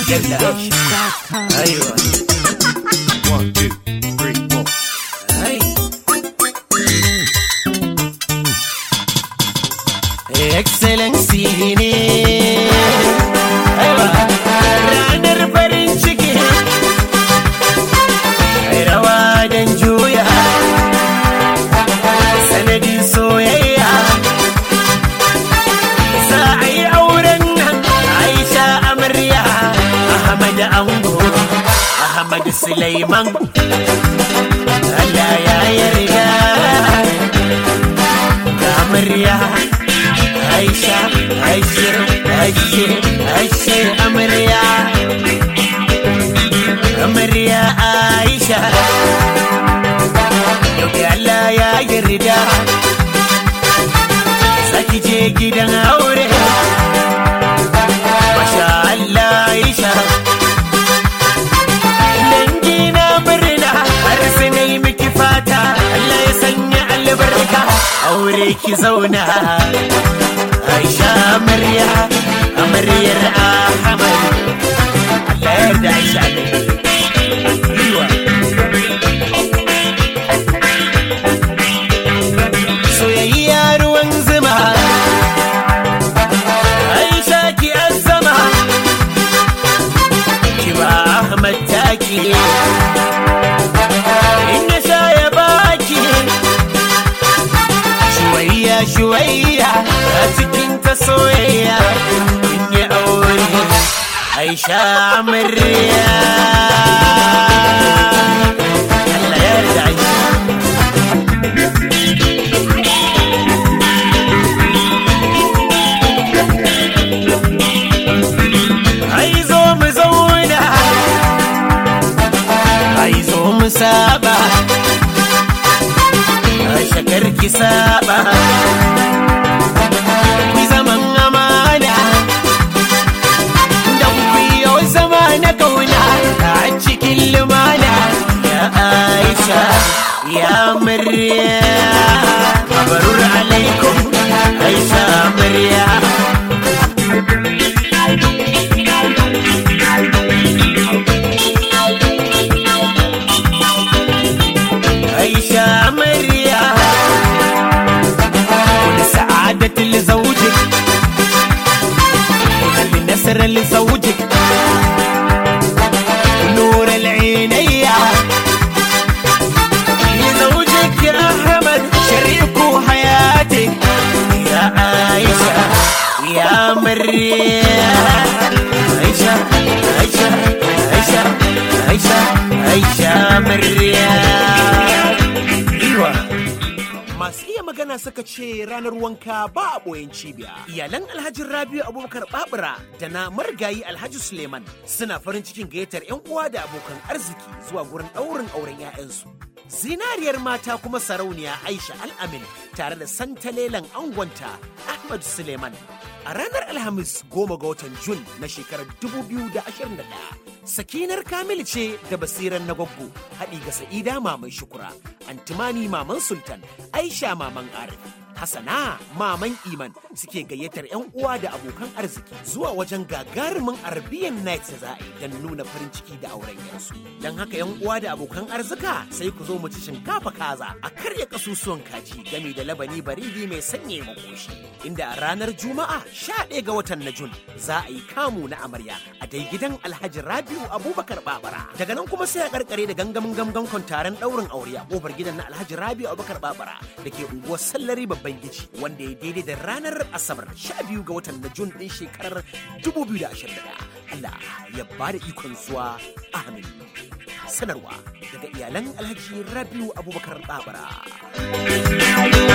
yalla aiwa One, two, three, four. ai excellency ne aiwa ranar farin ciki ai rawa don juya sanadin soyayya za a yi auren nan aisha amarya ahmad ango ahmad sulaiman Allah ya yarda ga amarya aisha aisha aisha aisha amarya amarya aisha yau da Allah ya yarda zaki je gidan aure masha Allah aisha dangi na murna har su na yi miki fata Allah ya sanya albarka aure ki zauna Aisha amarya amaryar Ahmad Allah ya yarda Aisha ne Yiwa. soyayya ruwan zuma Aisha ki azama ki ba Ahmad taki in ya sha ya baki shuwayya shuwayya a cikin ta soyayya in ya aure Aisha amarya Allah ya yarda Aisha ai zo mu zauna ai zo mu saba ai shakar ki saba ku zaman amana da ku yau zama na kauna a cikin lumana ya aisha ya murya mabarur alaikum aisha murya عيشة مريا ولسعادة لزوجك وللنسر لزوجك ونور العينية لزوجك يا أحمد شريك حياتك يا عائشة يا مريا عيشة عيشة عيشة عيشة عيشة مريا ايوه Masu iya magana suka ce ranar wanka ba a ɓoyen cibiya. Iyalan Alhaji Rabiu Abubakar Babura da na marigayi Alhaji Suleiman suna farin cikin gayyatar 'yan uwa da abokan arziki zuwa gurin ɗaurin auren 'ya'yansu. Zinariyar mata kuma sarauniya Aisha Al'amin tare da santalelan angonta Ahmad Suleiman. A ranar Alhamis goma ga watan Jun na shekarar 2021, Sakinar Kamil ce da basiran na gwaggo haɗi ga Sa'ida Maman Shukura, Antimani Maman Sultan, Aisha Maman Arif. Hassana Maman Iman suke gayyatar 'yan uwa da abokan arziki zuwa wajen gagarumin Arabian Night da za a yi don nuna farin ciki da auren yarsu. Don haka 'yan uwa da abokan arzika sai ku zo mu ci shinkafa kaza a karya kasusuwan kaji gami da labani baridi mai sanye makoshi. Inda a ranar Juma'a 11 ga watan na Jun za a yi kamu na amarya a dai gidan Alhaji Rabiu Abubakar Babara. Daga nan kuma sai a karkare da gangamin gangan taron ɗaurin aure a kofar gidan na Alhaji Rabiu Abubakar Babara da ke unguwar Sallari babban gici wanda ya daidai da ranar Asabar 12 ga watan na Jun ɗin shekarar 2021. Allah ya ba da ikon zuwa amin. Sanarwa daga iyalan Alhaji Rabiu Abubakar Babara.